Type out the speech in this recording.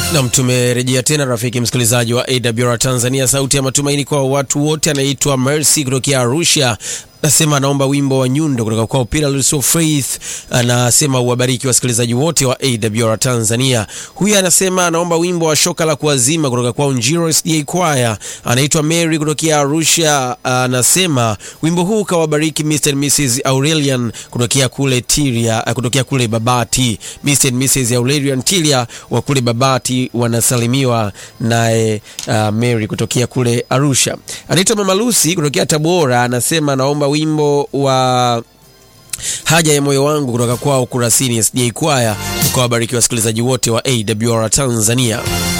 Nam, tumerejea tena rafiki msikilizaji wa AWR Tanzania, sauti ya matumaini kwa watu wote. Anaitwa Mercy kutokea Arusha, anasema anaomba wimbo wa Nyundo kutoka kwa Pillars of Faith. Anasema uwabariki wasikilizaji wote wa AWR Tanzania. Huyu anasema anaomba wimbo wa shoka la kuazima kutoka kwa Njiro SDA Choir. Anaitwa Mary kutokea Arusha, anasema wimbo huu kawabariki Mr. and Mrs. Aurelian kutokea kule Tiria, kutokea kule Babati. Mr. and Mrs. Aurelian Tiria wa kule Babati wanasalimiwa naye uh, Mary kutokea kule Arusha. Anaitwa Mama Lucy kutokea Tabora, anasema anaomba wimbo wa haja ya moyo wangu kutoka kwao Kurasini SDA Choir. Ukawabariki wasikilizaji wote wa AWR Tanzania.